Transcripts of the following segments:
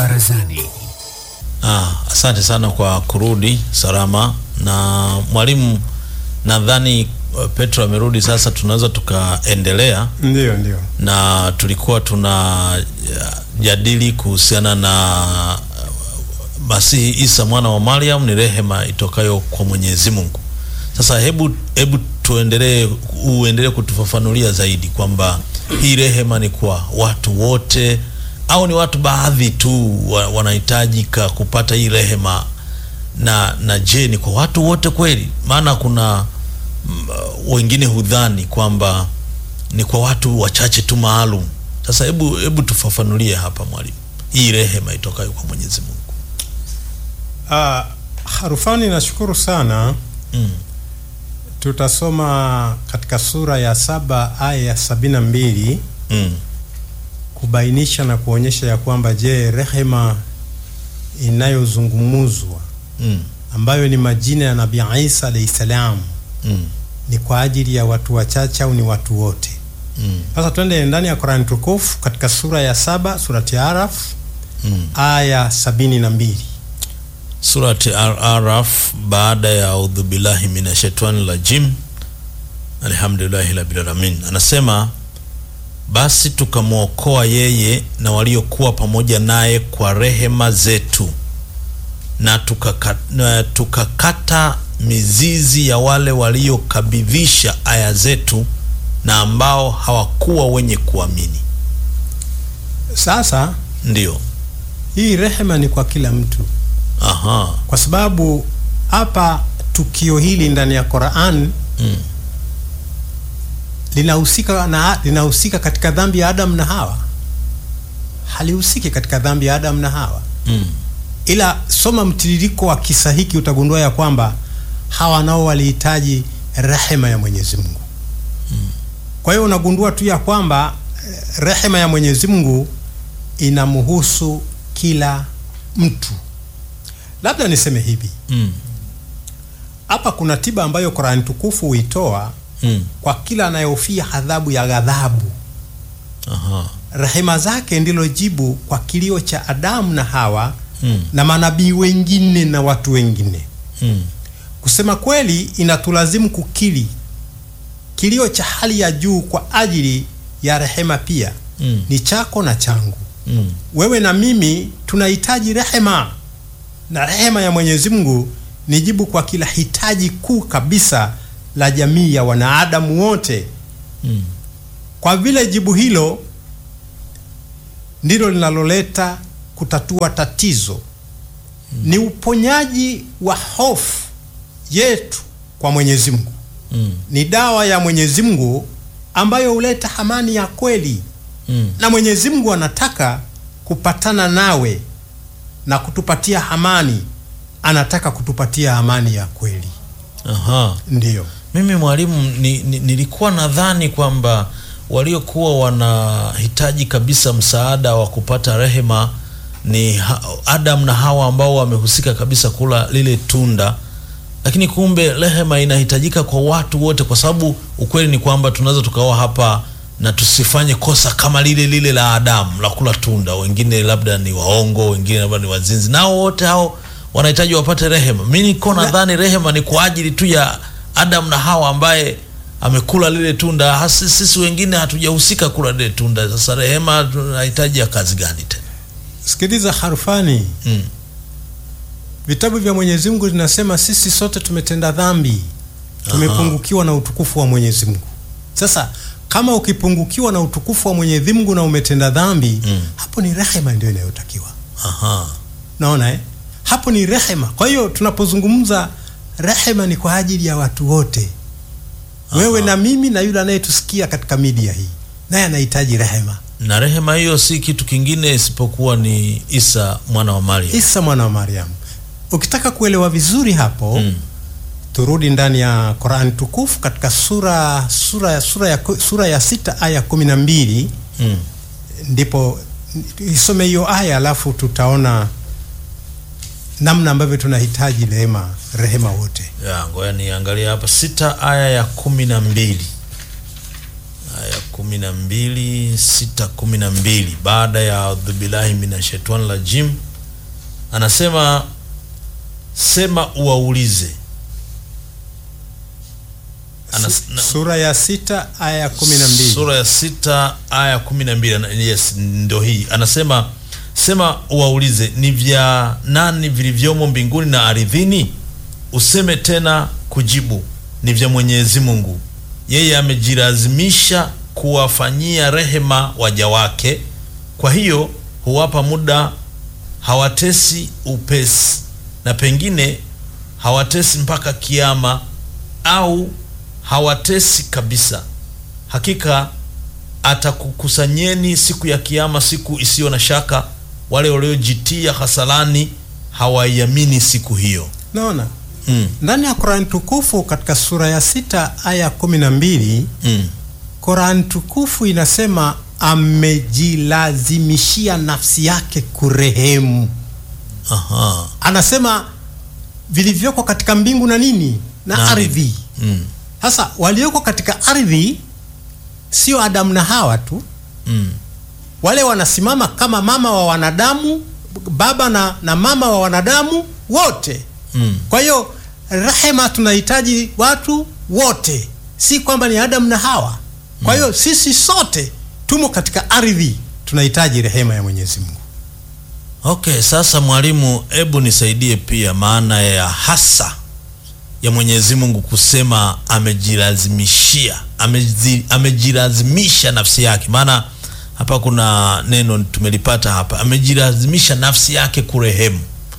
Barazani. Ah, asante sana kwa kurudi salama na mwalimu, nadhani uh, Petro amerudi sasa, tunaweza tukaendelea Ndio, ndio. na tulikuwa tunajadili kuhusiana na uh, Masihi Isa mwana wa Mariam ni rehema itokayo kwa Mwenyezi Mungu. Sasa hebu hebu tuendelee, uendelee kutufafanulia zaidi kwamba hii rehema ni kwa watu wote au ni watu baadhi tu wa- wanahitajika kupata hii rehema, na na je, ni kwa watu wote kweli? Maana kuna mm, wengine hudhani kwamba ni kwa watu wachache tu maalum. Sasa hebu hebu tufafanulie hapa mwalimu, hii rehema itokayo kwa Mwenyezi Mungu. Ah, Harufani, nashukuru sana. Mm. Tutasoma katika sura ya saba aya ya sabini na mbili Mm. kubainisha na kuonyesha ya kwamba je, rehema inayozungumuzwa Mm. ambayo ni majina ya Nabii Isa alayhi salam Mm. ni kwa ajili ya watu wachache au ni watu wote? Mm. Sasa twende ndani ya Qur'an tukufu katika sura ya saba surati Araf Mm. aya sabini na mbili. Surati Al-Araf baada ya audhu billahi minashaitani rajim alhamdulillahi rabbil alamin, anasema basi tukamwokoa yeye na waliokuwa pamoja naye kwa rehema zetu na tukaka- na tukakata mizizi ya wale waliokabidhisha aya zetu na ambao hawakuwa wenye kuamini. Sasa Ndio, hii rehema ni kwa kila mtu, aha, kwa sababu hapa tukio hili ndani ya Qur'an mm. linahusika na linahusika katika dhambi ya Adam na Hawa, halihusiki katika dhambi ya Adam na Hawa. Mm. Ila soma mtiririko wa kisa hiki utagundua ya kwamba hawa nao walihitaji rehema ya Mwenyezi Mungu. Kwa hiyo unagundua tu ya kwamba eh, rehema ya Mwenyezi Mungu inamhusu kila mtu. Labda niseme hivi, Mm. hapa kuna tiba ambayo Qur'an tukufu huitoa Mm. kwa kila anayehofia adhabu ya ghadhabu. Aha. Rehema zake ndilo jibu kwa kilio cha Adamu na Hawa Mm. na manabii wengine na watu wengine. Mm. Kusema kweli, inatulazimu kukiri kilio cha hali ya juu kwa ajili ya rehema pia Mm. ni chako na changu. Mm. Wewe na mimi tunahitaji rehema, na rehema ya Mwenyezi Mungu ni jibu kwa kila hitaji kuu kabisa la jamii ya wanadamu wote. Mm. Kwa vile jibu hilo ndilo linaloleta kutatua tatizo, ni uponyaji wa hofu yetu kwa Mwenyezi Mungu. Mm. Ni dawa ya Mwenyezi Mungu ambayo huleta amani ya kweli, Mm. na Mwenyezi Mungu anataka kupatana nawe na kutupatia amani. Anataka kutupatia amani ya kweli, Aha. ndiyo. Mimi mwalimu ni, ni, nilikuwa nadhani kwamba waliokuwa wanahitaji kabisa msaada wa kupata rehema ni ha- Adam na Hawa ambao wamehusika kabisa kula lile tunda, lakini kumbe rehema inahitajika kwa watu wote, kwa sababu ukweli ni kwamba tunaweza tukawa hapa na tusifanye kosa kama lile lile la Adamu la kula tunda. Wengine labda ni waongo, wengine labda ni wazinzi, nao wote hao wanahitaji wapate rehema. Mi niko nadhani rehema ni kwa ajili tu ya Adam na Hawa ambaye amekula lile tunda. Hasi, sisi wengine hatujahusika kula lile tunda. Sasa rehema tunahitaji ya kazi gani tena? Sikiliza harufani, Mm. vitabu vya Mwenyezi Mungu vinasema sisi sote tumetenda dhambi, tumepungukiwa na utukufu wa Mwenyezi Mungu. Sasa kama ukipungukiwa na utukufu wa Mwenyezi Mungu na umetenda dhambi Mm. hapo ni rehema ndio inayotakiwa. Aha. Naona eh? Hapo ni rehema. Kwa hiyo tunapozungumza rehema ni kwa ajili ya watu wote, wewe na mimi na yule anayetusikia katika media hii, naye anahitaji rehema. Na rehema hiyo si kitu kingine isipokuwa ni Isa mwana wa Maria. Isa mwana wa Mariamu. Ukitaka kuelewa vizuri hapo Mm. turudi ndani ya Qur'an tukufu katika sura sura ya sura ya sura ya sita aya kumi na mbili Mm. ndipo isome hiyo aya, alafu tutaona namna ambavyo tunahitaji rehema rehema wote. Ya, ngoja niangalia hapa sita aya ya kumi na mbili aya ya kumi na mbili sita kumi na mbili baada ya audhubillahi minashaitani rajim anasema sema uwaulize Anas, na, sura ya sita aya ya kumi na mbili sura ya sita aya kumi na mbili ana- yes, ndo hii anasema sema uwaulize ni vya nani vilivyomo mbinguni na ardhini useme tena kujibu ni vya mwenyezi mungu yeye amejilazimisha kuwafanyia rehema waja wake kwa hiyo huwapa muda hawatesi upesi na pengine hawatesi mpaka kiama au hawatesi kabisa hakika atakukusanyeni siku ya kiama siku isiyo na shaka wale waliojitia hasalani hawaiamini siku hiyo naona mm, ndani ya Qur'an tukufu katika sura ya sita aya ya kumi na mbili mm, Qur'an tukufu inasema amejilazimishia nafsi yake kurehemu. aha, Anasema vilivyoko katika mbingu na nini na, Na ardhi. mm, Sasa walioko katika ardhi sio Adamu na Hawa tu, mm, wale wanasimama kama mama wa wanadamu, baba na, na mama wa wanadamu wote. mm, Kwa hiyo rehema tunahitaji watu wote, si kwamba ni Adamu na Hawa. Kwa hiyo sisi sote tumo katika ardhi, tunahitaji rehema ya Mwenyezi Mungu. okay sasa mwalimu hebu nisaidie pia maana ya hasa ya mwenyezi mungu kusema amejilazimishia amezi, amejilazimisha nafsi yake maana hapa kuna neno tumelipata hapa amejilazimisha nafsi yake kurehemu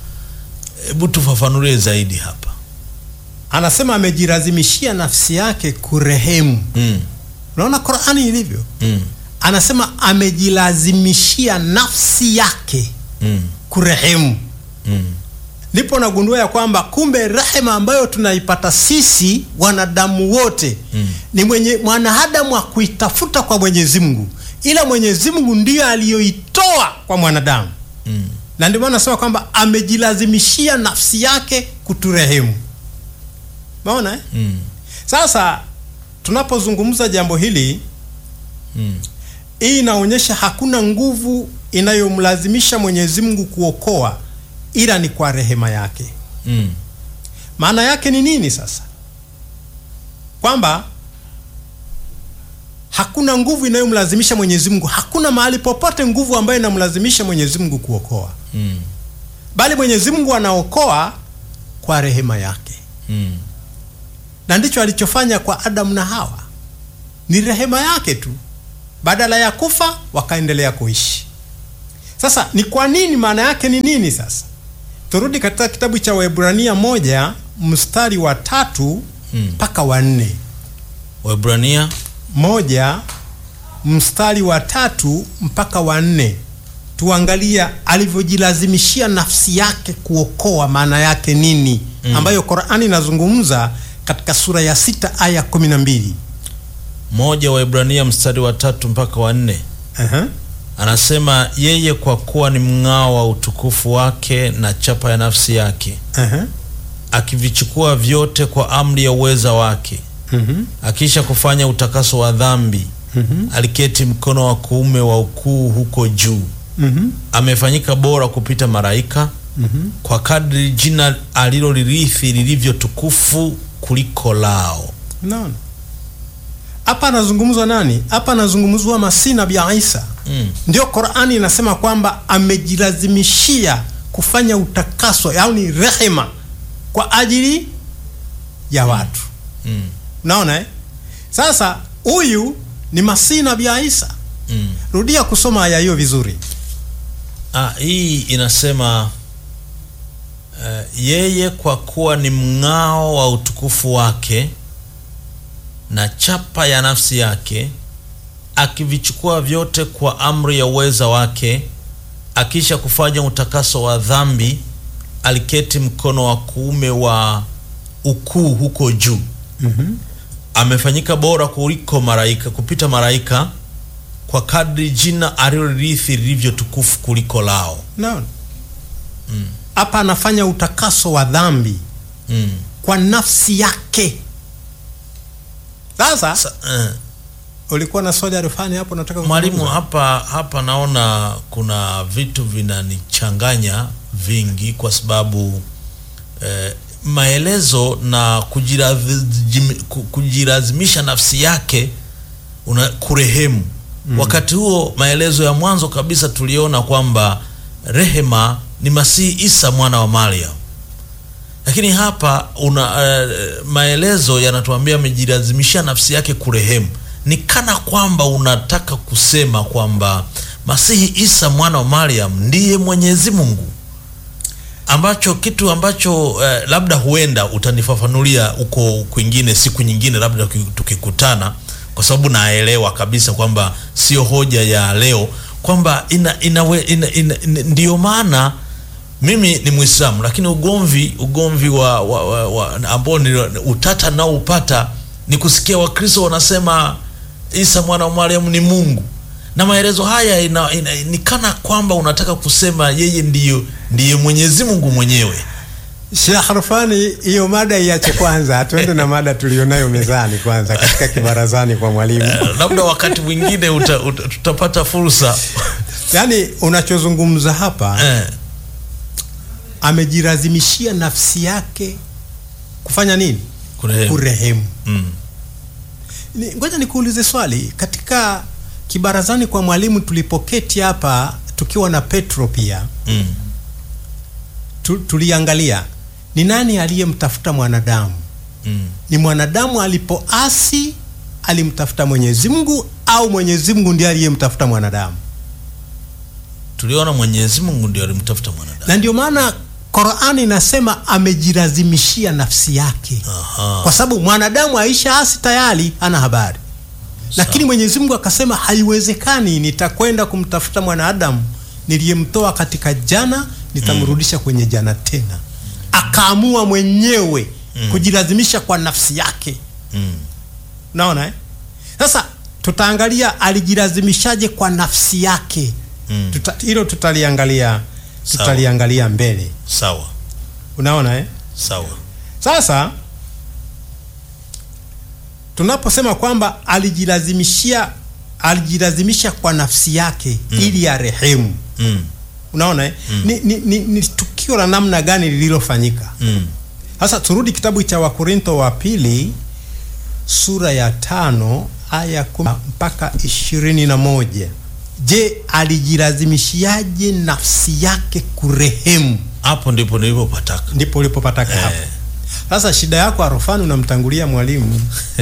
hebu tufafanulie zaidi hapa Anasema amejilazimishia nafsi yake kurehemu. mm, Unaona Qur'ani ilivyo, mm, anasema amejilazimishia nafsi yake mm, kurehemu. mm, Ndipo nagundua ya kwamba kumbe rehema ambayo tunaipata sisi wanadamu wote Mm. ni mwenye mwanadamu wa kuitafuta kwa Mwenyezi Mungu, ila Mwenyezi Mungu ndiyo aliyoitoa kwa mwanadamu, mm. na ndio maana nasema kwamba amejilazimishia nafsi yake kuturehemu. Maona eh? Mm, Sasa tunapozungumza jambo hili, mm, hii inaonyesha hakuna nguvu inayomlazimisha Mwenyezi Mungu kuokoa ila ni kwa rehema yake. mm, Maana yake ni nini sasa? Kwamba hakuna nguvu inayomlazimisha Mwenyezi Mungu, hakuna mahali popote nguvu ambayo inamlazimisha Mwenyezi Mungu kuokoa, mm, bali Mwenyezi Mungu anaokoa kwa rehema yake, mm. na ndicho alichofanya kwa Adamu na Hawa. Ni rehema yake tu, badala ya kufa wakaendelea kuishi. Sasa ni kwa nini? Maana yake ni nini? Sasa turudi katika kitabu cha Waebrania moja mstari wa tatu Mm. mpaka wa nne. Waebrania moja mstari wa tatu mpaka wa nne tuangalia alivyojilazimishia nafsi yake kuokoa maana yake nini Mm. ambayo Qur'ani inazungumza katika sura ya sita aya kumi na mbili moja Waebrania mstari wa tatu mpaka wa nne Aha. anasema yeye kwa kuwa ni mng'ao wa utukufu wake na chapa ya nafsi yake Aha. akivichukua vyote kwa amri ya uweza wake Mhm. akisha kufanya utakaso wa dhambi Mhm. aliketi mkono wa kuume wa ukuu huko juu Mhm. amefanyika bora kupita malaika Mhm. kwa kadri jina alilolirithi lilivyo tukufu kuliko lao Unaona? Hapa anazungumzwa nani? Hapa anazungumzwa Masihi Nabii Isa. mm. Ndio Qur'ani inasema kwamba amejilazimishia kufanya utakaso, yaani rehema kwa ajili ya watu. Mm. Unaona eh? Sasa huyu ni Masihi Nabii Isa. Mm. Rudia kusoma aya hiyo vizuri. Ah, hii inasema eh, yeye kwa kuwa ni mng'ao wa utukufu wake na chapa ya nafsi yake akivichukua vyote kwa amri ya uweza wake akisha kufanya utakaso wa dhambi aliketi mkono wa kuume wa ukuu huko juu Mhm. amefanyika bora kuliko malaika kupita malaika kwa kadri jina alilorithi lilivyo tukufu kuliko lao Unaona? Hapa anafanya utakaso wa dhambi mm. kwa nafsi yake. Sasa Sa, eh, ulikuwa na swali arifani hapo nataka Mwalimu, kuzungumza? hapa hapa naona kuna vitu vinanichanganya vingi, kwa sababu eh, maelezo na kujirazim- ku- kujilazimisha nafsi yake una kurehemu wakati huo maelezo ya mwanzo kabisa tuliona kwamba rehema ni Masihi Isa mwana wa Mariam, lakini hapa una eh, maelezo yanatuambia amejilazimishia nafsi yake kurehemu. Ni kana kwamba unataka kusema kwamba Masihi Isa mwana wa Mariam ndiye Mwenyezi Mungu, ambacho kitu ambacho eh, labda huenda utanifafanulia huko kwingine siku nyingine, labda tuki- tukikutana, kwa sababu naelewa kabisa kwamba sio hoja ya leo, kwamba ina, inawe, ina, ina, ina, ndiyo maana mimi ni Muislamu, lakini ugomvi ugomvi wa, wa, wa, wa ambao ni utata nao upata ni kusikia Wakristo wanasema Isa mwana wa Mariamu ni Mungu, na maelezo haya ina, ina, ni kana kwamba unataka kusema yeye ndiyo ndiye Mwenyezi Mungu mwenyewe. Sheikh Arfani, hiyo mada iache kwanza, tuende na mada tulionayo mezani kwanza katika kibarazani kwa mwalimu. Eh, labda wakati mwingine uta, uta, tutapata fursa Yaani unachozungumza hapa eh, amejilazimishia nafsi yake kufanya nini? kurehemu. Kurehemu. Mm, Ni- Ngoja nikuulize swali. Katika kibarazani kwa mwalimu tulipoketi hapa tukiwa na Petro pia mm, tu, tuliangalia ni nani aliyemtafuta mwanadamu. mm. Ni mwanadamu alipoasi alimtafuta Mwenyezi Mungu au Mwenyezi Mungu ndiye aliyemtafuta mwanadamu? Tuliona Mwenyezi Mungu ndio alimtafuta mwanadamu. Na ndio maana Qur'ani inasema amejilazimishia nafsi yake, Aha. kwa sababu mwanadamu aisha asi tayari ana habari, lakini Mwenyezi Mungu akasema haiwezekani, nitakwenda kumtafuta mwanadamu niliyemtoa katika jana, nitamrudisha kwenye jana tena. Akaamua mwenyewe kujilazimisha kwa nafsi yake. Mm. Naona eh? Sasa tutaangalia alijilazimishaje kwa nafsi yake. Mm. Tuta, hilo tutaliangalia Sawa. tutaliangalia mbele. Sawa Unaona eh? sawa. Sasa tunaposema kwamba alijilazimishia alijilazimisha kwa nafsi yake ili arehemu. Mm. Unaona eh? Ni, ni, ni, ni tukio la namna gani lililofanyika? Mm. Sasa turudi kitabu cha Wakorintho wa pili sura ya tano aya kumi mpaka ishirini na moja. Je, alijilazimishiaje nafsi yake kurehemu? Hapo ndipo nilipopataka. Ndipo ulipopataka hapo. Eh. Sasa shida yako Arofani, unamtangulia mwalimu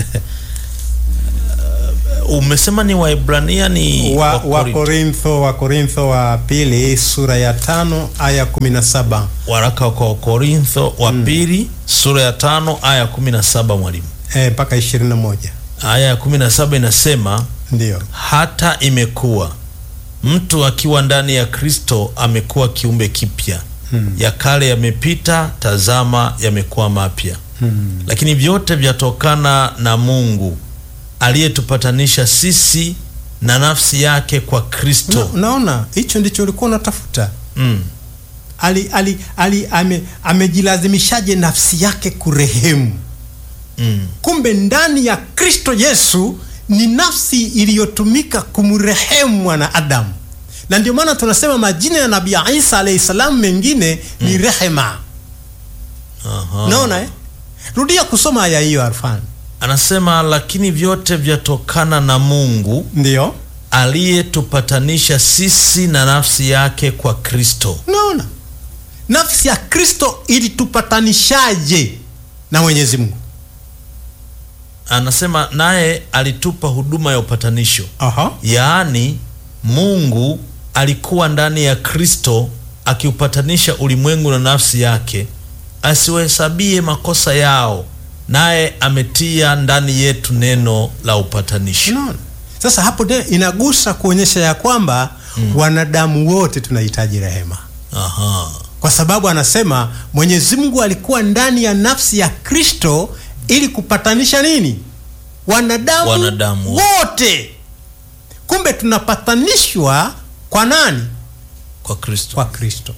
Umesema ni Waebrania ni wa, wa Wakorintho. Korintho wa Korintho wa pili sura ya tano aya kumi na saba. waraka kwa Korintho wa pili sura ya tano aya kumi na saba mwalimu. Eh, mpaka ishirini na moja Aya ya kumi na saba inasema ndio. hata imekuwa mtu akiwa ndani ya Kristo amekuwa kiumbe kipya, ya kale yamepita, tazama yamekuwa mapya. Lakini vyote vyatokana na Mungu aliyetupatanisha sisi na nafsi yake kwa Kristo. Una- Unaona, hicho ndicho ulikuwa unatafuta. Mm. ali, ali, ali, ame, amejilazimishaje nafsi yake kurehemu? Mm. Kumbe ndani ya Kristo Yesu ni nafsi iliyotumika kumrehemu mwanadamu, na ndio maana tunasema majina ya Nabii Isa alayhi salam mengine ni rehema. Aha. Naona eh? Rudia kusoma aya hiyo Arfan. Anasema lakini vyote vyatokana na Mungu Ndio aliyetupatanisha sisi na nafsi yake kwa Kristo. naona nafsi ya Kristo ilitupatanishaje na Mwenyezi Mungu? Anasema naye alitupa huduma ya upatanisho, Aha. yaani Mungu alikuwa ndani ya Kristo akiupatanisha ulimwengu na nafsi yake, asiwahesabie makosa yao, naye ametia ndani yetu neno la upatanisho. Unaona? Sasa hapo de, inagusa kuonyesha ya kwamba wanadamu wote tunahitaji rehema, Aha. kwa sababu anasema Mwenyezi Mungu alikuwa ndani ya nafsi ya Kristo ili kupatanisha nini? Wanadamu, Wanadamu wote. Kumbe tunapatanishwa kwa nani? Kwa Kristo. Kwa Kristo.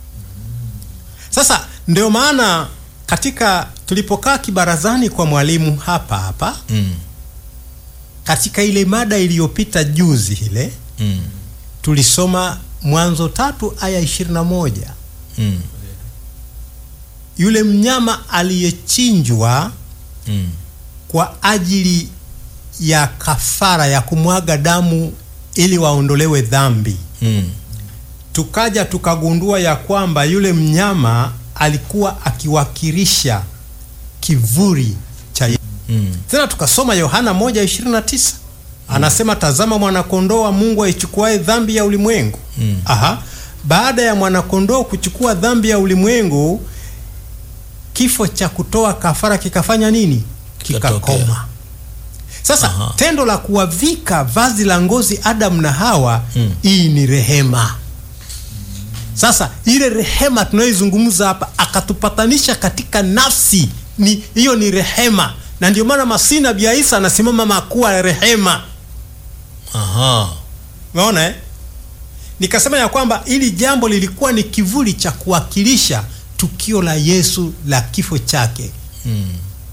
Sasa ndio maana katika tulipokaa kibarazani kwa mwalimu hapa hapa Mm. katika ile mada iliyopita juzi ile mm. tulisoma Mwanzo tatu aya ishirini na moja Mm. yule mnyama aliyechinjwa Mm. kwa ajili ya kafara ya kumwaga damu ili waondolewe dhambi. Mm. Tukaja tukagundua ya kwamba yule mnyama alikuwa akiwakilisha kivuli cha Yesu. Mm. Tena tukasoma Yohana 1:29 anasema, tazama mwanakondoo wa Mungu aichukuae dhambi ya ulimwengu. Mm. Aha, baada ya mwanakondoo kuchukua dhambi ya ulimwengu, kifo cha kutoa kafara kikafanya nini? Kikatokea. Kikakoma. Sasa Aha. tendo la kuwavika vazi la ngozi Adamu na Hawa, Mm. hii ni rehema. Sasa ile rehema tunayoizungumza hapa, akatupatanisha katika nafsi, ni hiyo ni rehema, na ndio maana Masihi Nabii Isa anasimama makuwa rehema. Aha. Umeona eh? Nikasema ya kwamba ili jambo lilikuwa ni kivuli cha kuwakilisha tukio la Yesu la kifo chake. Mm.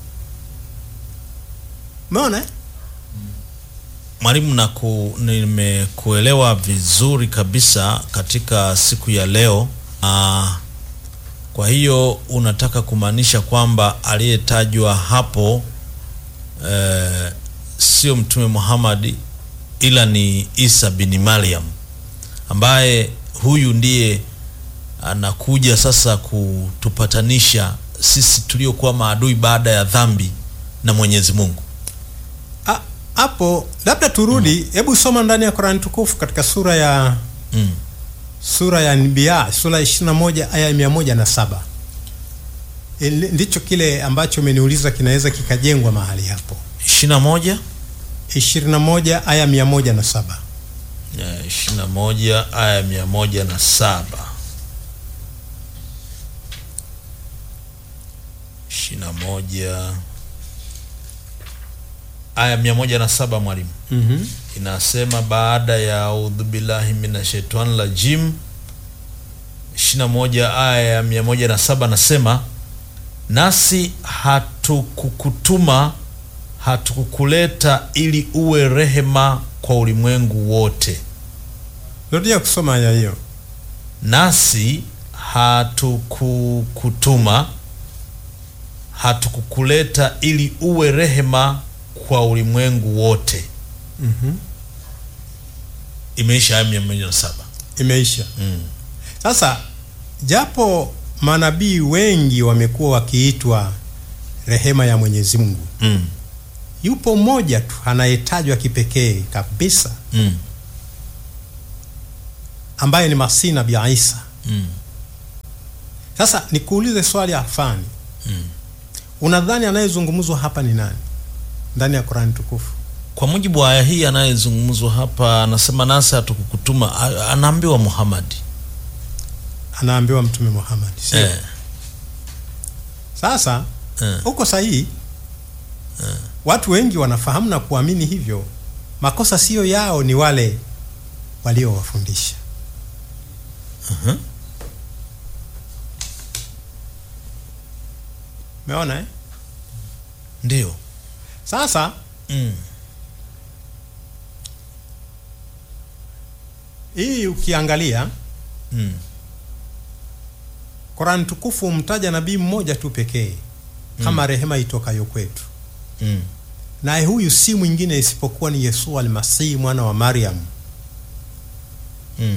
Umeona eh? Mwalimu, na ku, nimekuelewa vizuri kabisa katika siku ya leo. Ah, kwa hiyo unataka kumaanisha kwamba aliyetajwa hapo eh, sio Mtume Muhammad ila ni Isa bin Maryam ambaye huyu ndiye anakuja sasa kutupatanisha sisi tuliokuwa maadui baada ya dhambi na Mwenyezi Mungu. A- Hapo labda turudi, hebu soma ndani ya Qur'an tukufu katika sura ya Mm. sura ya Anbiya sura ya 21 aya ya 107. Ili- Ndicho kile ambacho umeniuliza kinaweza kikajengwa mahali hapo. 21 21 aya 107. Ya, ishirini na moja aya mia moja na saba ishirini na moja aya mia moja na saba mwalimu Mhm. inasema baada ya audhu billahi minashaitani rajim ishirini na moja aya ya mia moja na saba nasema nasi hatukukutuma hatukukuleta ili uwe rehema kwa ulimwengu wote Rudia kusoma aya hiyo. nasi hatukukutuma hatukukuleta ili uwe rehema kwa ulimwengu wote Mhm. imeisha aya mia moja na saba Imeisha. mm. Sasa japo manabii wengi wamekuwa wakiitwa rehema ya Mwenyezi Mungu, Mm. yupo mmoja tu anayetajwa kipekee kabisa Mm. ambaye ni Masihi Nabii Isa. Mm. Sasa nikuulize swali afani, Mm. unadhani anayezungumzwa hapa ni nani ndani ya Qur'an tukufu? kwa mujibu wa aya hii anayezungumzwa hapa anasema nasi hatukukutuma a- anaambiwa muhamadi Anaambiwa Mtume Muhammad, sio? eh. Sasa Eh. uko sahihi. Watu wengi wanafahamu na kuamini hivyo. Makosa siyo yao, ni wale waliowafundisha. Mhm. Umeona eh? ndio Sasa mm. hii ukiangalia Mm. Qur'an tukufu humtaja nabii mmoja tu pekee kama rehema itokayo kwetu, Mm. naye huyu si mwingine isipokuwa ni Yesu almasihi mwana wa Maryam. Mm.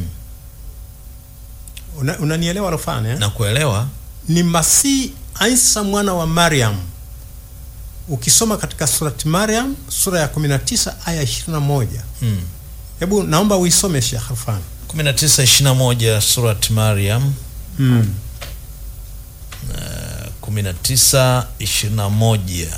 Una- Unanielewa Rofane eh? na kuelewa ni Masihi Isa mwana wa Maryam. Ukisoma katika surati Maryam sura ya 19 aya 21. mm. Hebu naomba uisome Sheikh Rofane. 19 21 surat Maryam Mm. 19 21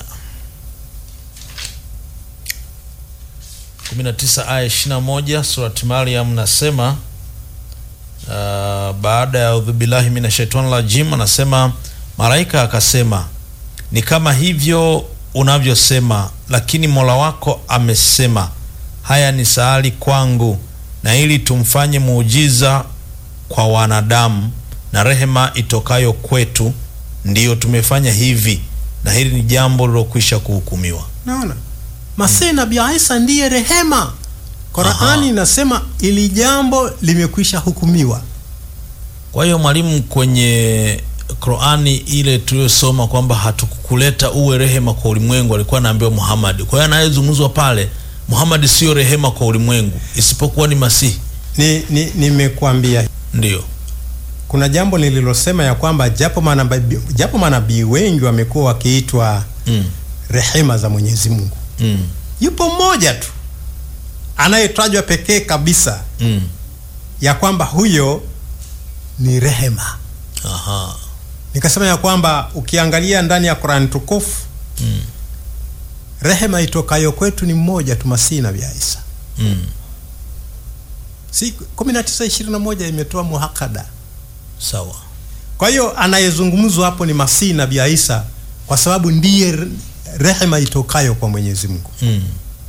19 aya 21 surat Maryam nasema uh, baada ya udhubillahi mina shaitani rajim anasema malaika akasema ni kama hivyo unavyosema lakini mola wako amesema haya ni sahali kwangu na ili tumfanye muujiza kwa wanadamu na rehema itokayo kwetu ndiyo tumefanya hivi na hili ni jambo lilokwisha kuhukumiwa Naona Masihi Nabii Isa ndiye rehema. Qurani inasema ili jambo limekwisha hukumiwa. Kwa hiyo mwalimu, kwenye Qurani ile tuliyosoma kwamba hatukukuleta uwe rehema kwa ulimwengu, alikuwa anaambiwa Muhammad. Kwa hiyo anayezungumzwa pale Muhammad sio rehema kwa ulimwengu, isipokuwa ni Masihi. Ni ni- nimekuambia Ndiyo. kuna jambo nililosema ya kwamba japo manabii japo manabii wengi wamekuwa wakiitwa Mm. rehema za Mwenyezi Mungu, Mm. yupo mmoja tu anayetajwa pekee kabisa Mm. ya kwamba huyo ni rehema. Aha. Nikasema ya kwamba ukiangalia ndani ya Qur'an tukufu Mm. rehema itokayo kwetu ni mmoja tu, Masihi Nabii Isa. Mm. Si 1921 imetoa muhakada. Sawa. Kwa hiyo anayezungumzwa hapo ni Masihi Nabii Isa kwa sababu ndiye re- rehema itokayo kwa Mwenyezi Mungu. Mm.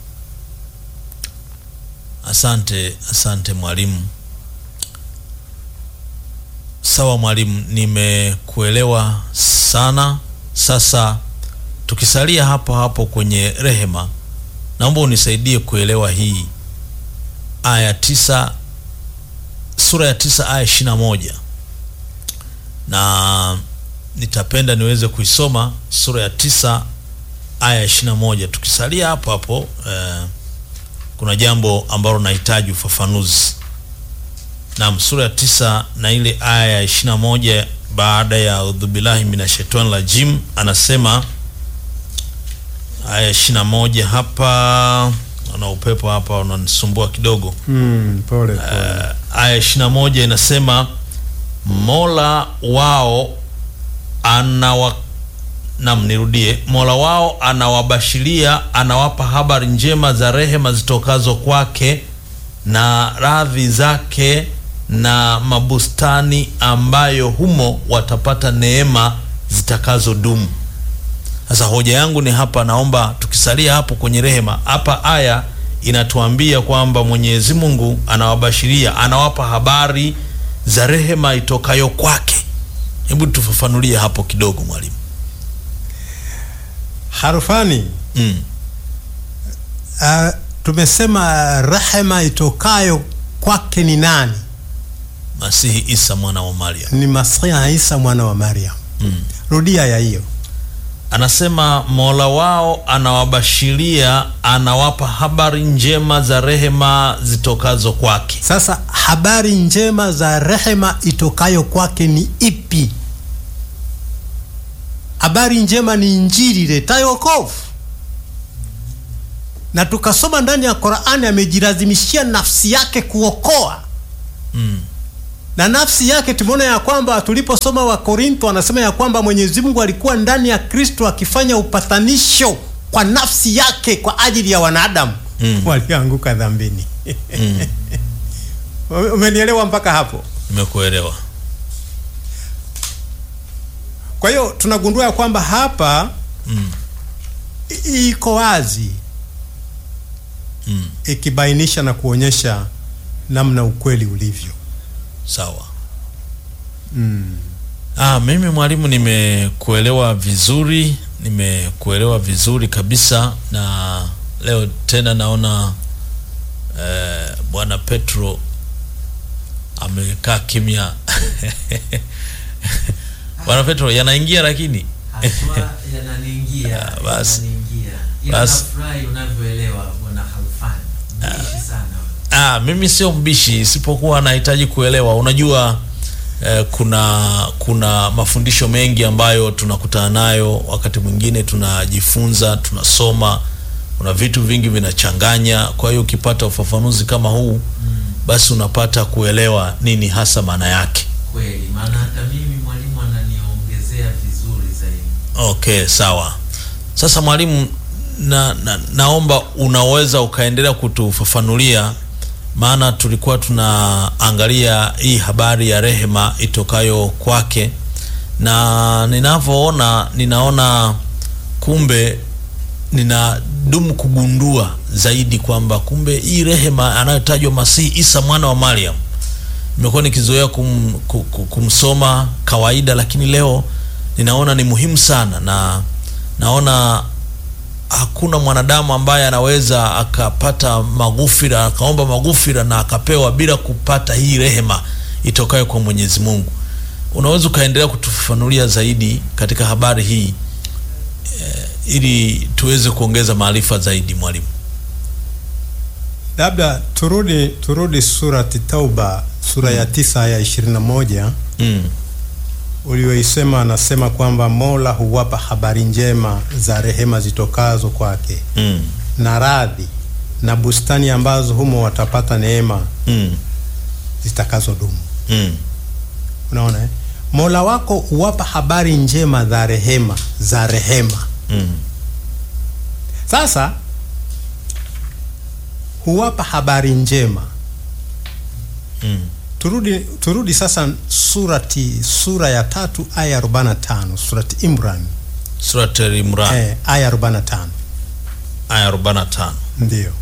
Asante, asante mwalimu. Sawa mwalimu, nimekuelewa sana. Sasa tukisalia hapo hapo kwenye rehema, naomba unisaidie kuelewa hii aya tisa, sura ya tisa aya ishirini na moja na nitapenda niweze kuisoma sura ya tisa aya ishirini na moja tukisalia hapo hapo eh, kuna jambo ambalo nahitaji ufafanuzi naam sura ya tisa na ile aya ya ishirini na moja baada ya audhubillahi minashaitani rajim anasema aya ya ishirini na moja hapa na upepo hapa unanisumbua kidogo Mm, pole pole. Eh, aya ishirini na moja inasema mola wao anawa nam nirudie mola wao anawabashiria anawapa habari njema za rehema zitokazo kwake na radhi zake na mabustani ambayo humo watapata neema zitakazodumu sasa hoja yangu ni hapa, naomba tukisalia hapo kwenye rehema, hapa aya inatuambia kwamba Mwenyezi Mungu anawabashiria, anawapa habari za rehema itokayo kwake. Hebu tufafanulie hapo kidogo mwalimu. Harufani Mm. uh, tumesema rehema itokayo kwake ni nani? Masihi Isa mwana wa Maryam. Ni Masihi Isa mwana wa Maryam. Mm. Rudia ya hiyo. Anasema Mola wao anawabashiria, anawapa habari njema za rehema zitokazo kwake. Sasa habari njema za rehema itokayo kwake ni ipi? Habari njema ni Injili iletayo wokovu, na tukasoma ndani ya Qur'ani amejilazimishia nafsi yake kuokoa Mm. na nafsi yake tumeona ya kwamba tuliposoma wa Korintho anasema ya kwamba Mwenyezi Mungu alikuwa ndani ya Kristo akifanya upatanisho kwa nafsi yake kwa ajili ya wanadamu Mm. walioanguka dhambini. Mm. Umenielewa mpaka hapo? Nimekuelewa. Kwa hiyo tunagundua ya kwamba hapa Mm. i- iko wazi Mm. ikibainisha na kuonyesha namna ukweli ulivyo. Sawa. Ah, mimi mwalimu, nimekuelewa vizuri, nimekuelewa vizuri kabisa, na leo tena naona eh, bwana Petro amekaa kimya. Bwana Petro yanaingia lakini Haswa yananiingia, Ah, basi. yananiingia. Ila Basi. nafurahi unavyoelewa bwana Halfani. Mbishi sana wewe. Ah, mimi sio mbishi, isipokuwa nahitaji kuelewa. Unajua eh, kuna kuna mafundisho mengi ambayo tunakutana nayo, wakati mwingine tunajifunza, tunasoma, kuna vitu vingi vinachanganya. Kwa hiyo ukipata ufafanuzi kama huu, basi unapata kuelewa nini hasa maana yake. Kweli, maana hata mimi mwalimu ananiongezea vizuri zaidi. Okay, sawa. Sasa mwalimu, na, na, naomba unaweza ukaendelea kutufafanulia, maana tulikuwa tunaangalia hii habari ya rehema itokayo kwake, na ninavyoona, ninaona kumbe ninadumu kugundua zaidi kwamba kumbe hii rehema anayotajwa Masihi Isa mwana wa Maryam nimekuwa nikizoea kum, ku- ku- kumsoma kawaida, lakini leo ninaona ni muhimu sana, na naona hakuna mwanadamu ambaye anaweza akapata maghufira akaomba maghufira na akapewa bila kupata hii rehema itokayo kwa Mwenyezi Mungu. Unaweza ukaendelea kutufafanulia zaidi katika habari hii eh, ili tuweze kuongeza maarifa zaidi, mwalimu. labda turudi turudi surati Tauba sura ya tisa aya ishirini na moja Mm. ulioisema, anasema kwamba Mola huwapa habari njema za rehema zitokazo kwake Mm. na radhi na bustani ambazo humo watapata neema Mm. zitakazodumu. Mm. Unaona eh? Mola wako huwapa habari njema za rehema za rehema. Mm. Sasa huwapa habari njema. Mm. Turudi, turudi sasa surati sura ya tatu aya 45 surati Imran Surat Al-Imran eh, aya 45 aya 45. ndio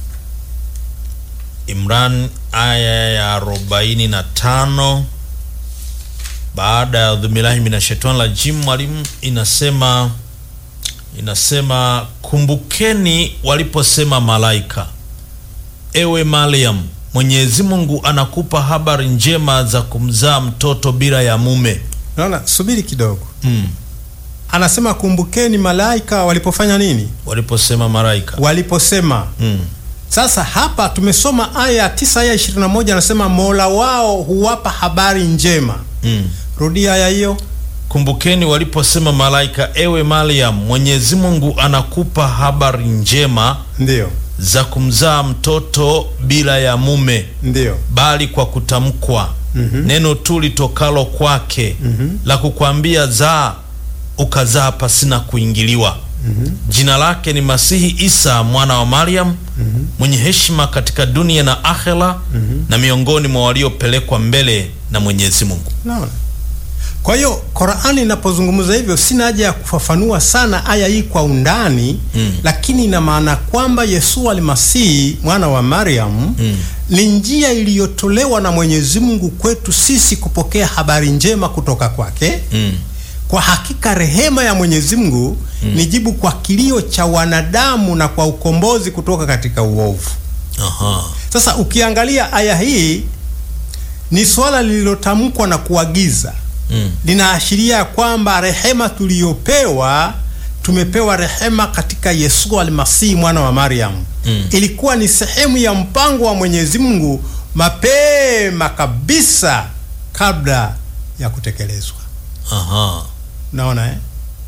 Imran aya ya arobaini na tano baada ya dhumirahi minashaitani rajim, mwalimu, inasema inasema kumbukeni waliposema malaika, ewe Mariam, Mwenyezi Mungu anakupa habari njema za kumzaa mtoto bila ya mume. Naona, subiri kidogo. Mm. Anasema kumbukeni malaika walipofanya nini? Waliposema malaika. Waliposema. Mm. Sasa hapa tumesoma aya ya 9 aya 21, anasema Mola wao huwapa habari njema. Mm. Rudia aya hiyo. Kumbukeni waliposema malaika, ewe Mariam, Mwenyezi Mungu anakupa habari njema Ndio, za kumzaa mtoto bila ya mume, ndio. bali kwa kutamkwa neno tu litokalo kwake la kukwambia zaa, ukazaa pasina kuingiliwa. Jina lake ni Masihi Isa mwana wa Mariam, mwenye heshima katika dunia na akhera, na miongoni mwa waliopelekwa mbele na Mwenyezi Mungu. Naona. Kwa hiyo Qur'ani inapozungumza hivyo, sina haja ya kufafanua sana aya hii kwa undani Mm. lakini ina maana kwamba Yesu almasihi mwana wa Mariam Mm. ni njia iliyotolewa na Mwenyezi Mungu kwetu sisi kupokea habari njema kutoka kwake. Mm. Kwa hakika rehema ya Mwenyezi Mungu ni jibu kwa kilio cha wanadamu na kwa ukombozi kutoka katika uovu. Aha. Sasa ukiangalia aya hii ni swala lililotamkwa na kuagiza Mm. linaashiria kwamba rehema tuliyopewa tumepewa rehema katika Yesu almasihi mwana wa Mariam. Mm. Ilikuwa ni sehemu ya mpango wa Mwenyezi Mungu mapema kabisa kabla ya kutekelezwa. Aha. Naona eh?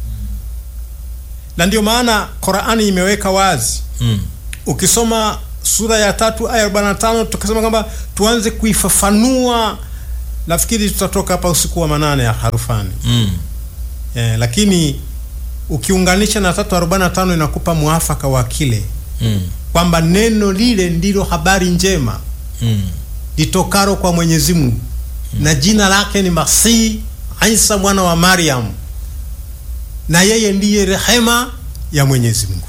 Na ndio maana Qur'ani imeweka wazi Mm. ukisoma sura ya tatu aya 45 tukasema kwamba tuanze kuifafanua, nafikiri tutatoka hapa usiku wa manane ya harufani Mm. eh, lakini ukiunganisha na tatu arobaini na tano inakupa mwafaka wa kile Mm. kwamba neno lile ndilo habari njema Mm. litokaro kwa Mwenyezi Mungu na jina lake ni Masihi Isa mwana wa Mariam, na yeye ndiye rehema ya Mwenyezi Mungu.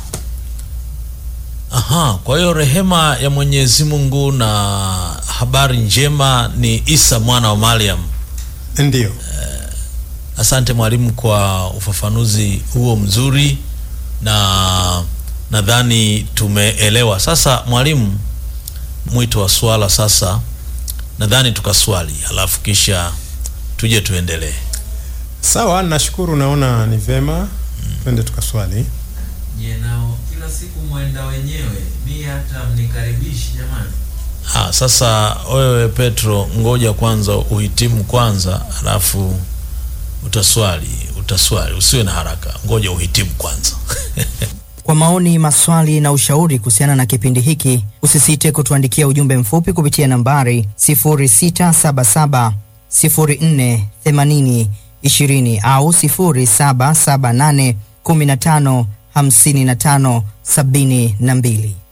Aha, kwa hiyo rehema ya Mwenyezi Mungu na habari njema ni Isa mwana wa Mariam. Ndiyo. Asante mwalimu kwa ufafanuzi huo mzuri, na nadhani tumeelewa sasa. Mwalimu, mwito wa swala sasa, nadhani tukaswali, halafu kisha tuje tuendelee. Sawa, nashukuru. Naona ni vema twende tukaswali. Je, nao kila siku mwenda wenyewe, mi hata mnikaribishi jamani. Ah, sasa wewe Petro, ngoja kwanza uhitimu kwanza, halafu utaswali. Utaswali, usiwe na haraka, ngoja uhitimu kwanza. Kwa maoni, maswali na ushauri kuhusiana na kipindi hiki, usisite kutuandikia ujumbe mfupi kupitia nambari 0677 04 80 20 au 0778 15 55 72.